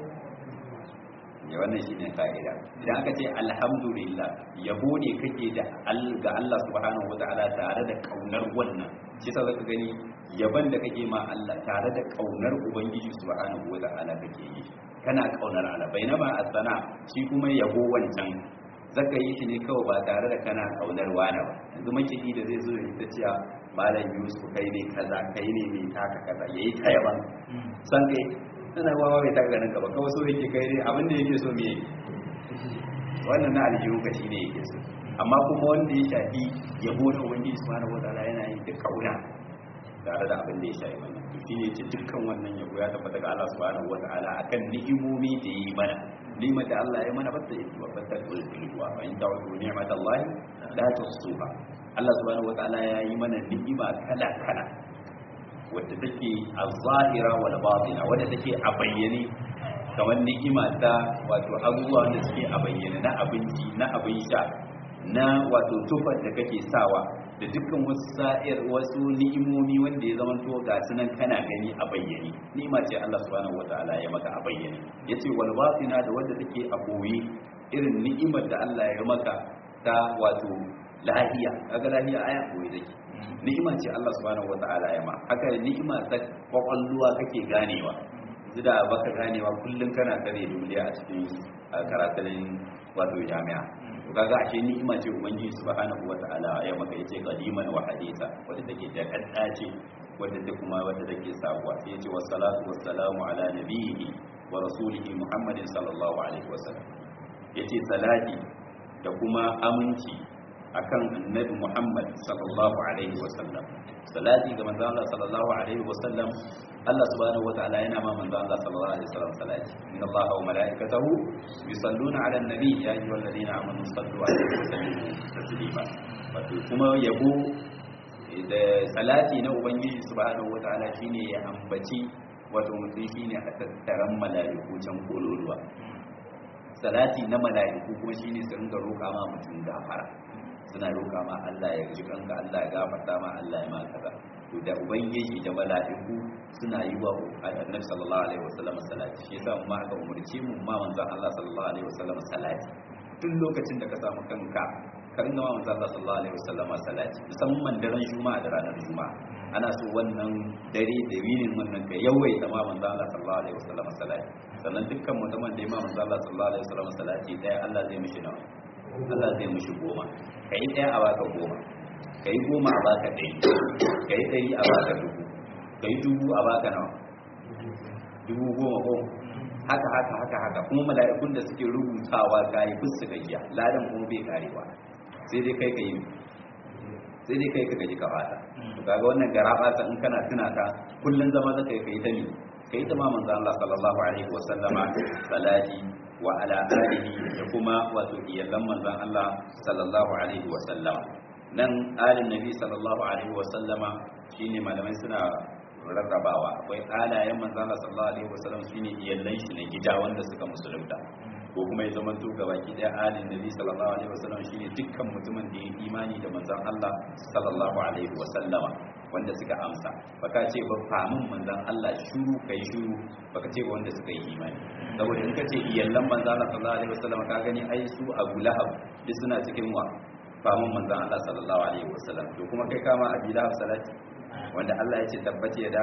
ya wannan shine ka'ida idan aka ce alhamdulillah yabo ne kake da al- ga Allah subhanahu wataala tare da kaunar wannan shi yasa zaka gani yaban da kake ma Allah tare da kaunar ubangiji subhanahu wataala kake yi kana kaunar Allah bainama asana shi kuma yabo wancan zaka yi shi ne kawai ba tare da kana kaunar wani ba yanzu makidi da zai zo ya ta cewa malam Yusuf kai ne kaza kai ne mai taka kaza yayi ta yaban san kai tana wawa bai taka ganin gaba kawai so yake kai ne abin da yake so me yake wannan na aljihu ka shine yake so amma kuma wanda ya shafi yabo na ubangiji subhanahu wataala yana yin da kauna tare da abin da ya shafi wannan to shine ce dukkan wannan yabo ya tabbata ga Allah subhanahu wataala akan ni'imomi da yi mana ni'imar da Allah ya mana ba ta yi ba ta kulli wa in ta'udu ni'matallahi la tuhsuha Allah subhanahu wataala ya yi mana ni'ima kala kala wadda take a zahira wal batina wadda take a bayyane kamar ni'ima ta wato abubuwa wanda suke a bayyane na abinci na abin sha na wato tufar da kake sawa da dukkan wasu sa'ir wasu ni'imomi wanda ya zama to ga sunan kana gani a bayyane ni'ima ce Allah subhanahu wataala ya maka a bayyane yace wal batina da wadda take a boye irin ni'imar da Allah ya maka ta wato lahiya kaga lahiya aya boye take ni'ima ce Allah subhanahu wata'ala ya ma haka ni'ima ta kwakwalluwa kake ganewa da baka ganewa kullum kana tsare duniya a cikin karatun wato jami'a to kaga ashe ni'ima ce ubangiji subhanahu wata'ala ya maka yace qadiman wa hadisa wanda take da kaddace wanda ta kuma wanda take sabuwa sai yace wassalatu wassalamu ala nabiyhi wa rasulihi muhammadin sallallahu alaihi wasallam yace salati da kuma aminci akan annabi Muhammad sallallahu alaihi wasallam salati ga manzo Allah sallallahu alaihi wasallam Allah subhanahu wataala yana ma manzo Allah sallallahu alaihi wasallam salati inna Allaha wa malaikatahu yusalluna ala nabi ya ayyuhalladhina amanu sallu alaihi wa sallimu taslima wato kuma yabo da salati na ubangiji subhanahu wataala shine ya ambaci wato mutum shine a tattaran mala'iku can kololuwa salati na mala'iku kuma shine su ringa roƙa ma mutum gafara suna roƙa ma Allah ya ji kanka Allah ya gafarta ma Allah ya ma kaza to da ubangiji da mala'iku suna yi wa annabi sallallahu alaihi wasallam salati shi yasa mu aka umurce mu ma manzon Allah sallallahu alaihi wasallam salati tun lokacin da ka samu kanka ka ringa ma manzon Allah sallallahu alaihi wasallam salati musamman daren juma'a da ranar juma'a ana so wannan dare da winin wannan ka yawaita ma manzo Allah sallallahu alaihi wasallam salati sannan dukkan mutumin da ya ma manzo Allah sallallahu alaihi wasallam salati daya Allah zai mishi nawa Allah zai mishi goma kai daya a baka goma kai goma a baka ɗari kai ɗari a baka dubu kai dubu a baka nawa dubu goma goma haka haka haka haka kuma mala'ikun da suke rubutawa gayi bis su gajiya ladan kuma bai karewa sai dai kai ka yi sai dai kai ka gaji ka fata to kaga wannan garaba ta in kana tuna ta kullun zama zaka yi kai ta ne kai ta ma manzo Allah sallallahu alaihi wa sallama salati wa ala alihi da kuma wato iyalan manzon Allah sallallahu alaihi wa sallama nan alin nabi sallallahu alaihi wa sallama shine malamai suna rarrabawa akwai alayen manzo Allah sallallahu alaihi wa sallam shine iyalan shi na gida wanda suka musulunta ko kuma ya zama to gabaki daya alin nabi sallallahu alaihi wasallam shine dukkan mutumin da ya imani da manzon Allah sallallahu alaihi wasallama wanda suka amsa baka ce ba famin manzon Allah shuru kai shuru baka ce ba wanda suka yi imani saboda in kace iyallan manzon Allah sallallahu alaihi wasallama ka gani ai su Abu Lahab duk suna cikin wa famin manzon Allah sallallahu alaihi wasallam to kuma kai kama Abi Lahab salati wanda Allah ya ce tabbati ya da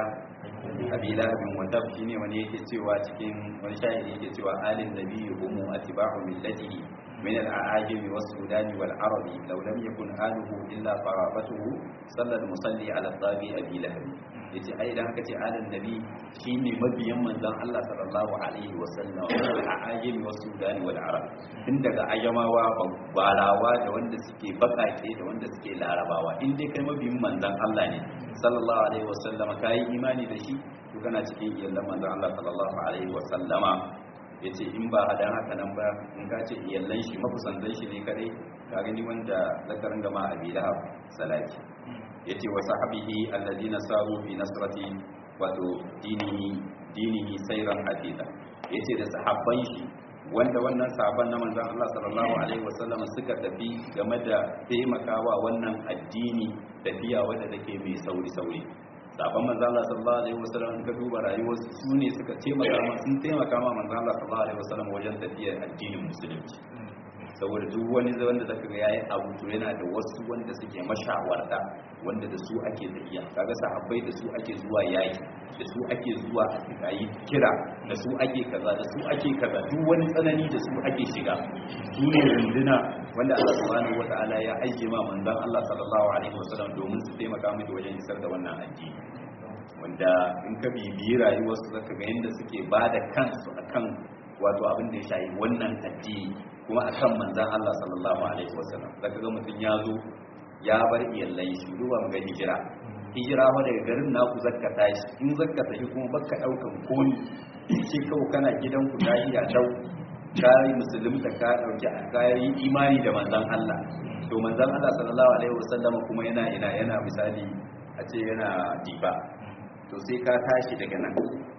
abi lahabin wanda shi ne wani yake cewa cikin wani shahidi yake cewa alin nabi humu atiba'u millatihi min al-a'ajimi was sudani wal arabi law lam yakun aluhu illa qarabatuhu sallal musalli ala tabi abi lahab yace ai idan haka ce alin nabi shine mabiyan manzon Allah sallallahu alaihi wa sallam al-a'ajimi was sudani wal arab tun daga ajamawa barawa da wanda suke bakake da wanda suke larabawa in dai kai mabiyin manzon Allah ne sallallahu alaihi wa sallama kai imani da shi to kana cikin iyallan manzon Allah sallallahu alaihi wa sallama yace in ba hadan haka nan ba in ka ce iyallan shi makusantan shi ne kadai ka gani wanda zakarin gama abi lahab salati yace wa sahabihi alladina saru bi nasrati wato dinihi dinihi sayran hadida yace da sahabban shi wanda wannan sahabban na manzon Allah sallallahu alaihi wasallam suka tafi game da taimakawa wannan addini tafiya wadda take mai sauri sauri sahabban manzon Allah sallallahu alaihi wasallam ka duba rayuwar su ne suka taimaka ma sun taimaka ma manzon Allah sallallahu alaihi wasallam wajen tafiyar addinin musulunci saboda duk wani wanda zaka ga yayi abu to yana da wasu wanda suke mashawarta wanda da su ake tafiya kaga sahabbai da su ake zuwa yaki da su ake zuwa a yi kira da su ake kaza da su ake kaza duk wani tsanani da su ake shiga su ne runduna wanda Allah subhanahu wata'ala ya aike ma manzon Allah sallallahu alaihi wasallam domin su taimaka miki wajen isar da wannan addini wanda in ka bibiyi rayuwarsu zaka ga yadda suke ba da kansu akan wato abin da ya shayi wannan addini kuma akan manzan Allah sallallahu alaihi wasallam zaka ga mutum ya zo ya bar iyalai shi duba mu ga hijira hijira wa daga garin naku zakka tashi in zakka tashi kuma baka daukan koni shi kawai kana gidan ku tashi a dau kai musulunta ka dauki kai imani da manzan Allah to manzan Allah sallallahu alaihi wasallam kuma yana ina yana misali a ce yana diba to sai ka tashi daga nan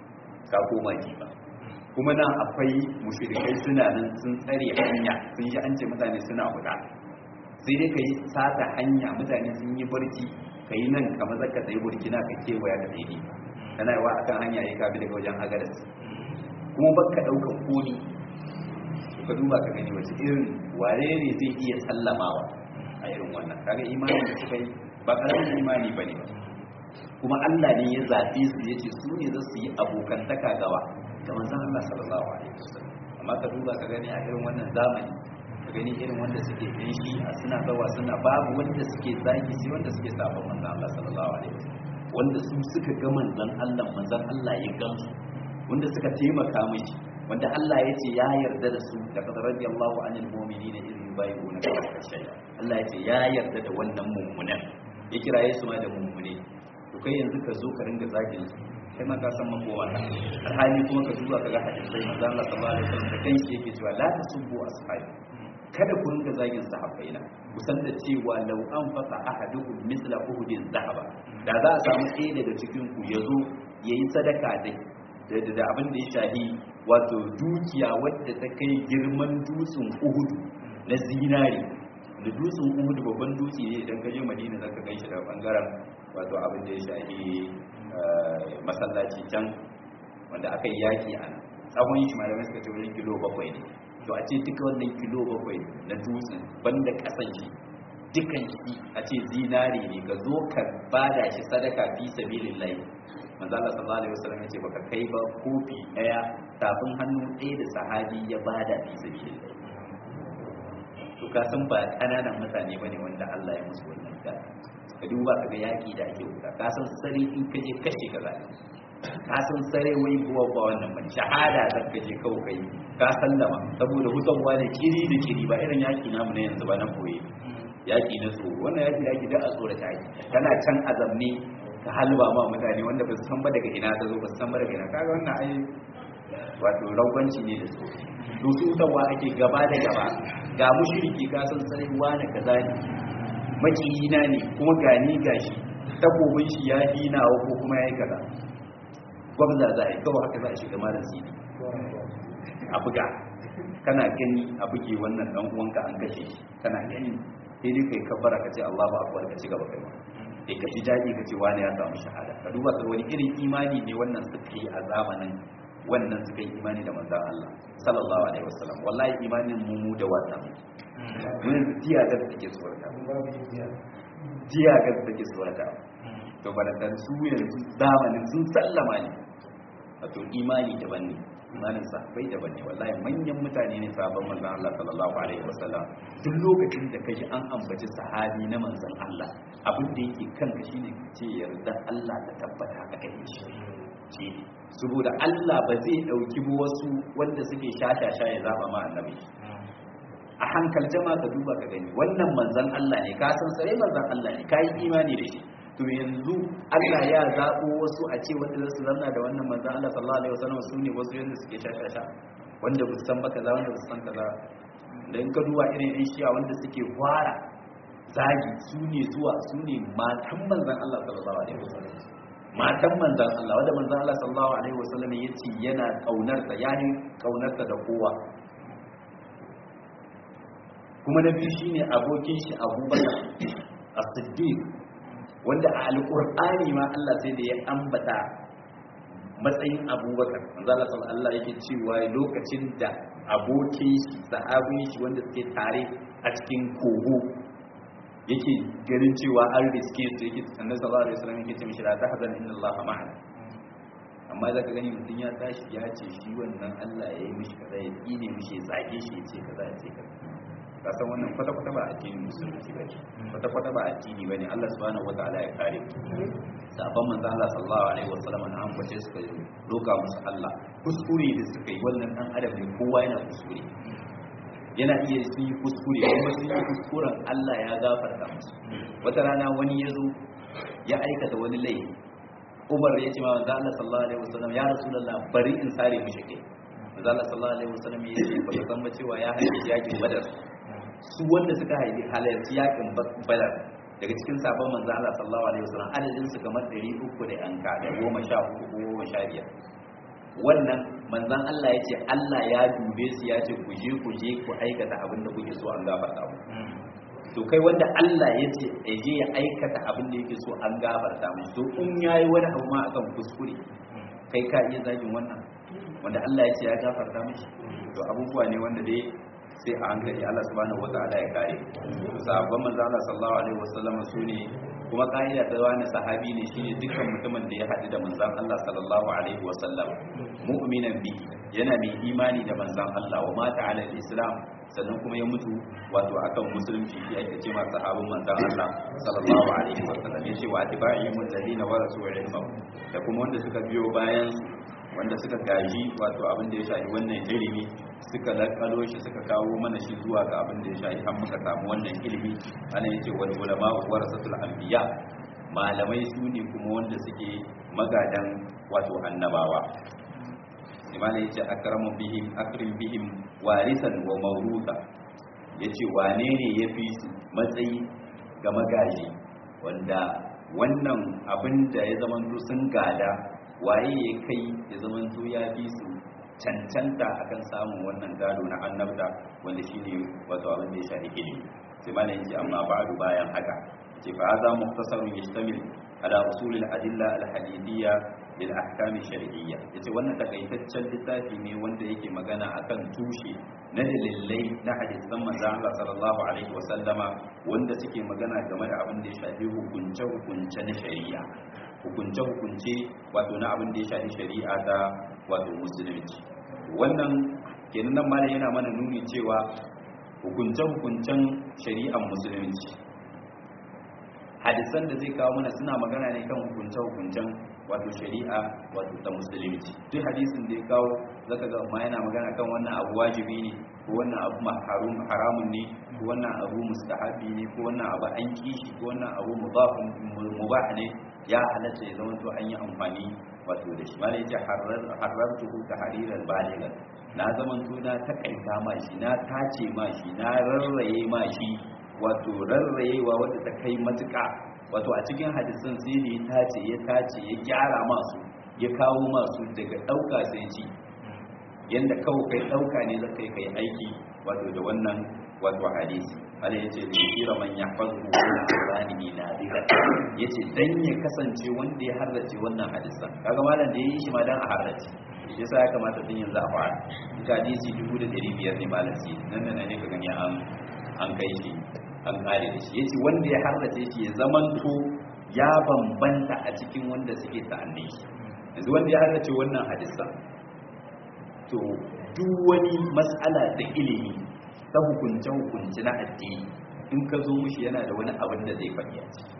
ka koma diba kuma nan akwai mushrikai suna nan sun tsare hanya sun yi an ce mutane suna huda sai dai ka yi sata hanya mutane sun yi barci ka yi nan kamar zaka tsaye burkina ka kewaya ka tsaye kana yawa akan hanya ya kabi daga wajen agadas kuma baka ɗaukan koni ka duba ka gani wace irin ware ne zai iya sallamawa a irin wannan kaga imani da suka yi ba ƙaramin imani ba ne ba kuma Allah ne ya zaɓe su ya ce su ne za su yi abokantaka gawa da manzan Allah sallallahu alaihi wasallam amma ka duba ka gani a irin wannan zamani ka gani irin wanda suke yin shi a suna zawa suna babu wanda suke zaki sai wanda suke saba manzan Allah sallallahu alaihi wasallam wanda su suka ga manzan Allah manzan Allah ya gamsu wanda suka taimaka mishi wanda Allah ya ce ya yarda da su da qad radiyallahu anil mu'minina idh yubayyi'una ka shay'a Allah ya ce ya yarda da wannan mummunan ya kiraye su ma da mummune to kai yanzu ka zo ka ringa zagin su kai ma ka san makowa alhali kuma ka duba ka ga hadisai manzo Allah sallallahu alaihi wasallam da kanshi yake cewa la tasubbu ashabi kada ku ringa zagin sahabbaina ku san da cewa law an fasa ahadukum misla uhudin zahaba da za a samu ɗaya daga cikin ku yazo yayi sadaka da da abin da ya shahi wato dukiya wadda ta kai girman dutsen uhudu na zinari da dutsen uhudu babban dutse ne idan ka je madina zaka gan shi daga bangaren wato abin da ya shahi masallaci can wanda aka yi yaki a nan tsawon shi malamai suka ce wajen kilo bakwai ne to a ce duka wannan kilo bakwai na dutsen banda kasan shi dukan shi a ce zinari ne ka zo ka bada shi sadaka fi sabilillahi manzo Allah sallallahu alaihi wasallam yace baka kai ba kofi daya tafin hannu ɗaya da sahabi ya bada fi sabilillahi to ka san ba kananan mutane bane wanda Allah ya musu wannan da ka duba ka ga yaki da ake wuta ka san sare in ka je kashe ka zai ka san sare wai buwa ba wannan ban shahada zan ka je kawai kai ka sallama saboda hutarwa da kiri da kiri ba irin yaki namu na yanzu ba na koyi yaki na tsoro wannan yaki da ake da a tsoro ta yi kana can azamne ka halba ma mutane wanda ba su san ba daga ina ta zo ba su san ba daga ina kaga wannan ai wato ragwanci ne da su to su hutarwa ake gaba da gaba ga mushriki ka san sai wani kaza ne makiyina ne kuma gani gashi takobin shi ya dina ko kuma yayi kaza gwamna za a yi kawai haka za a shiga malam sidi a buga kana gani a buge wannan dan uwanka an kashe shi kana gani sai dai kai kabbara ka ce Allahu akbar ka ci gaba kai ma sai ka ji daɗi ka ce wani ya samu shahada ka duba ka wani irin imani ne wannan suka yi a zamanin wannan suka yi imani da manzan Allah sallallahu alaihi wasallam wallahi imanin mu mu da wata mun jiya ga take tsorata jiya ga take tsorata to balantan su yanzu zamanin sun sallama ne wato imani daban ne imanin sahabbai daban ne wallahi manyan mutane ne sabon manzan Allah sallallahu alaihi wasallam duk lokacin da kaji an ambaci sahabi na manzan Allah abin da yake kanka shine ce yarda Allah ta tabbata a kai shi ce saboda Allah ba zai dauki wasu wanda suke shashasha ya zaba ma annabi a hankal jama ka duba ka gani wannan manzan Allah ne ka san sai manzan Allah ne kai imani da shi to yanzu Allah ya zabo wasu a ce wanda su zanna da wannan manzan Allah sallallahu alaihi wasallam su ne wasu yanda suke shashasha wanda ba su san ba kaza wanda ba su san kaza dan ka duba irin ɗan shiya wanda suke fara zagi su ne zuwa su ne matan manzan Allah sallallahu alaihi wasallam matan manzan Allah wadda manzan Allah sallallahu alaihi wasallam ya ce yana kaunarta yani kaunarta da kowa kuma na biyu shine abokin shi Abubakar As-Siddiq wanda a alqur'ani ma Allah sai da ya ambata matsayin Abubakar manzan Allah sallallahu alaihi wasallam yake cewa lokacin da abokin shi sahabin shi wanda suke tare a cikin kogo yake ganin cewa an riske su yake annabi sallallahu alaihi wasallam yake ce mishi la tahzan inna allaha ma'ana amma zaka gani mutum ya tashi ya ce shi wannan Allah ya yi mishi kaza ya tsine mishi ya zage shi ya ce kaza ya ce kaza ka san wannan kwata kwata ba addinin musulunci ba ne kwata kwata ba addini ba ne Allah subhanahu wataala ya kare sabon manzo Allah sallallahu alaihi wasallam an ambace suka doka musu Allah kuskure da suka yi wannan dan adam ne kowa yana kuskure yana iya sun yi kuskure kuma sun yi kuskuren Allah ya gafarta musu wata rana wani ya zo ya aikata wani laifi Umar ya ce ma manzo Allah sallallahu alaihi wasallam ya rasulullah bari in sare mishi kai manzo Allah sallallahu alaihi wasallam ya ce ba san ba cewa ya halarci yakin Badar su wanda suka haifi halarci yakin Badar daga cikin sabon manzo Allah sallallahu alaihi wasallam adadin su kamar 300 da yanka da 14 ko 15 wannan manzan Allah ya ce Allah ya dube su ya ce ku je ku je ku aikata abin da kuke so an gafarta mu to kai wanda Allah ya ce ya je ya aikata abin da yake so an gafarta mu to in yayi wani abu ma akan kuskure kai ka iya zagin wannan wanda Allah ya ce ya gafarta mishi to abubuwa ne wanda dai sai a hankali Allah subhanahu wataala ya kare sahabban manzan Allah sallallahu alaihi wasallam su ne kuma ka'ida ta wani sahabi ne shine dukkan mutumin da ya haɗu da manzan Allah sallallahu alaihi wasallam mu'minan bi yana mai imani da manzan Allah wa mata ala islam sannan kuma ya mutu wato akan musulunci shi ake cewa sahabin manzan Allah sallallahu alaihi wasallam yace wa atba'i mutallina wa rasul ilma da kuma wanda suka biyo bayan wanda suka gaji wato abin da ya shafi wannan ilimi suka lakalo shi suka kawo mana shi zuwa ga abin da ya shafi har muka samu wannan ilimi ana yace wal ulama warasatul anbiya malamai su ne kuma wanda suke magadan wato annabawa imana yace akramu bihim akrim bihim warisan wa mawrusa yace wane ne yafi su matsayi ga magaji wanda wannan abin da ya zamanto sun gada waye ya kai ya zamanto ya fi su cancanta akan samun wannan gado na annabta wanda shine wato abin da ya shafi ilimi sai malam yace amma ba'du bayan haka ce fa hadha mukhtasarun yashtamil ala usul al-adilla al-hadithiyya bil ahkam shar'iyya yace wannan takaitaccen littafi ne wanda yake magana akan tushe na dalilai na hadisan manzo Allah sallallahu alaihi wasallama wanda suke magana game da abin da ya shafi hukunce hukunce na shari'a hukunce hukunce wato na abin da ya shafi shari'a ta wato musulunci wannan kenan nan malam yana mana nuni cewa hukunce hukuncen shari'ar musulunci hadisan da zai kawo mana suna magana ne kan hukunce hukuncen wato shari'a wato ta musulunci duk hadisin da ya kawo zaka ga ma yana magana kan wannan abu wajibi ne ko wannan abu harum haramun ne ko wannan abu mustahabi ne ko wannan abu an kishi ko wannan abu mudafun mubah ne ya halatta ya zama to an yi amfani wato da shi malai yace harartuhu tahriran baligan na zaman to na takaita ma shi na tace ma shi na rarraye ma shi wato rarrayewa wadda ta kai matuƙa wato a cikin hadisan sai ne ya tace ya tace ya gyara masu ya kawo masu daga ɗauka sai ci yadda kawo kai ɗauka ne za kai kai aiki wato da wannan wato hadisi ala ya ce da ya kira man ya fasu wani alzani na zika ya ce dan ya kasance wanda ya harrace wannan hadisan kaga malam da ya yi shi ma dan a harrace shi sa ya kamata tun yanzu a fara ita hadisi dubu da ɗari biyar ne malam si nan nan ne ka gani an an kai shi an kare da shi ya ce wanda ya harrace shi ya zamanto ya bambanta a cikin wanda suke sa'annin shi yanzu wanda ya harrace wannan hadisan to duk wani matsala da ilimi ta hukunce-hukunce na addini in ka zo mushi yana da wani abin da zai faɗi a ciki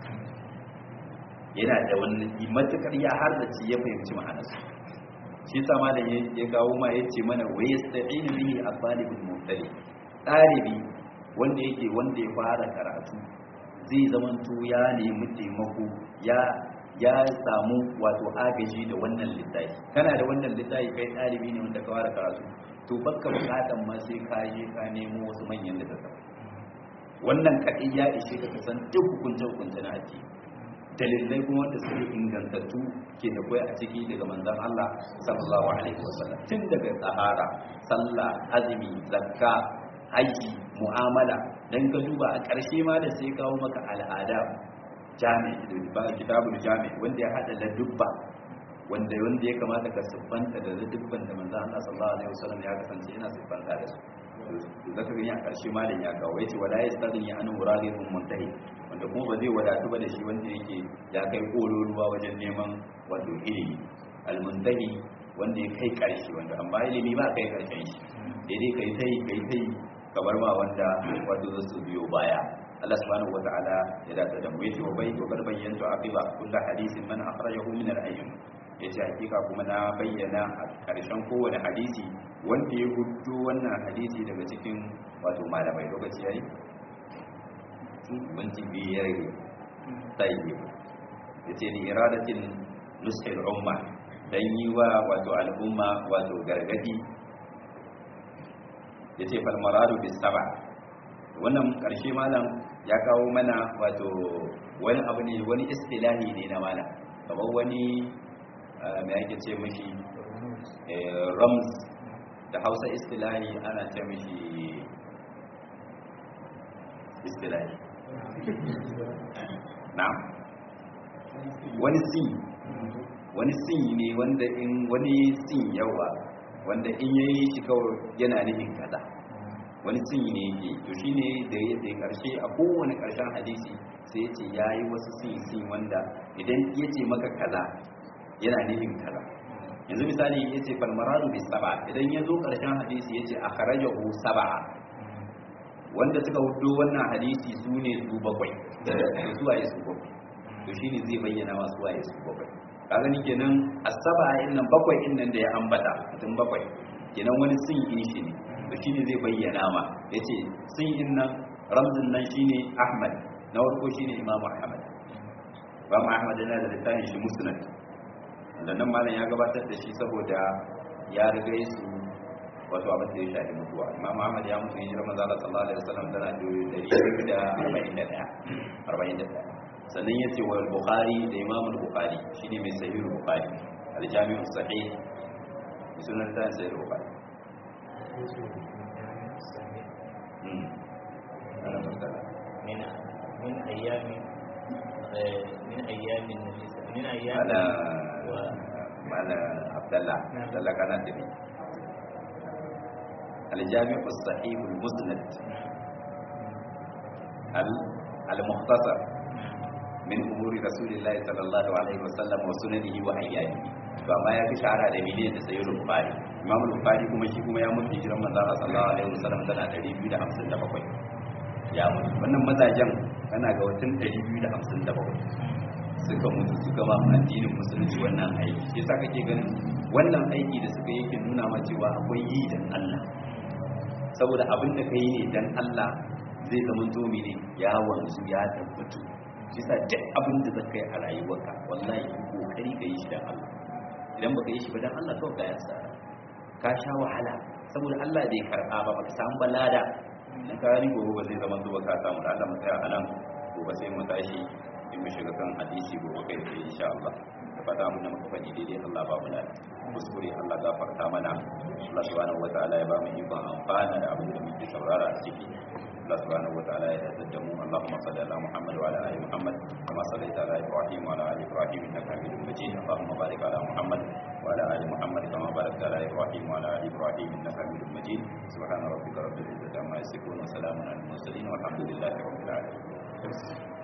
yana da wani matukar ya harrace ya fahimci ma'anarsa shi sa malam ya kawo ma ya ce mana wa yasta'inu bihi at-talibul mubtadi ɗalibi wanda yake wanda ya fara karatu zai zamanto ya nemi taimako ya ya samu wato agaji da wannan littafi kana da wannan littafi kai ɗalibi ne wanda ka fara karatu to baka bukatan ma sai ka je ka nemo wasu manyan littattafai wannan kaɗai ya ishe ka san duk hukunce hukunce na addini dalilai kuma wanda suke ingantattu ke da kwai a ciki daga manzon Allah sallallahu alaihi wasallam tun daga tsahara sallah azumi zakka haji mu'amala dan ka duba a ƙarshe ma da sai kawo maka al'ada jami'i ba kitabul jami'i wanda ya hada da dubba wanda wanda ya kamata ka siffanta da dubban da manzo Allah sallallahu alaihi wasallam ya kasance yana siffanta da su to zaka gani a karshe malam ya kawo yace wala yastaghni an muradihum muntahi wanda kuma ba zai wadatu ba da shi wanda yake ya kai kololuwa wajen neman wato ilimi almuntahi wanda ya kai karshe wanda amma ilimi ba kai karshen shi daidai kai tai kai tai kamar ma wanda wato zasu biyo baya Allah subhanahu wa ta'ala ya dace da mu yace wa bai wa garbayyantu aqiba kullu hadisin man akhrajahu min al-ayyun yace hakika kuma na bayyana a karshen kowane hadisi wanda ya hudu wannan hadisi daga cikin wato malamai lokaci yayi banci biyar ne tayi yace ni iradatin nushil umma dan yi wa wato al'umma wato gargadi yace fal maradu bis sab'a wannan karshe malam ya kawo mana wato wani abu ne wani istilahi ne na malam kamar wani mai ake ce mashi rams da hausa istilahi ana ce mashi istilahi na wani sin wani sin ne wanda in wani sin yawa wanda in yayi shi kawai yana nufin kaza wani sinyi ne yake to shi ne da ya tsaye karshe a kowane karshen hadisi sai ya ce ya yi wasu sinyi sinyi wanda idan ya ce maka kaza yana nufin kaza yanzu misali ya ce falmaradu bai saba idan ya zo karshen hadisi ya ce a kharajahu saba wanda suka hudu wannan hadisi su ne su bakwai da su waye su bakwai to shi ne zai bayyana masu waye su bakwai ka gani kenan asaba nan bakwai in nan da ya ambata mutum bakwai kenan wani sinyi shi ne to shine zai bayyana ma yace sun yin nan ramzin nan shine Ahmad na farko shine Imam Ahmad Imam Ahmad yana da littafin shi Musnad wanda nan malam ya gabatar da shi saboda ya riga su wato abin da ya shafi mutuwa Imam Ahmad ya mutu hijira manzo Allah sallallahu alaihi wasallam tana da 141 sannan yace wa Bukhari da Imam Bukhari shine mai sahih Bukhari al-Jami' as-Sahih sunan da sahih Bukhari من من ايام من ايام النبي من ايام على mala abdallah abdallah kana tafi الجامع الصحيح المسند المختصر من أمور رسول الله صلى الله عليه وسلم وسننه وأيامه فما يفي شعر da miliyan da sayi rufari imam rufari kuma shi kuma ya mutu hijiran manzo Allah sallallahu alaihi wasallam tana 257 ya mutu wannan mazajen kana ga watan 257 suka mutu suka ma addinin musulunci wannan aiki shi yasa kake ganin wannan aiki da suka yake nuna ma cewa akwai yi dan Allah saboda abin da ka yi ne dan Allah zai zama zomi ne ya wanzu ya tabbatu shi sa duk abin da zaka yi a rayuwarka wallahi kokari ka yi shi dan Allah idan baka yi shi ba dan Allah kawai ka yasa ka sha wahala saboda Allah bai karba ba baka samu balada dan ka ni gobe ba zai zama zuwa ka samu da Allah mu tsaya a nan gobe sai mu tashi in mu shiga kan hadisi gobe kai da insha Allah da fata mun da muka faɗi daidai Allah ba mu lafiya kuskure Allah gafarta mana Allah subhanahu wataala ya ba mu ikon amfana da abin da muke saurara a ciki Allah subhanahu wataala ya yarda da mu Allahumma salli ala Muhammad wa ala ali Muhammad kama sallaita ala Ibrahim wa ala ali Ibrahim innaka Hamidum Majid Allahumma barik ala Muhammad wa ala ali Muhammad kama barakta ala Ibrahim wa ala ali Ibrahim innaka Hamidum Majid subhana rabbika rabbil izzati amma yasifun wa salamun alal mursalin walhamdulillahi rabbil alamin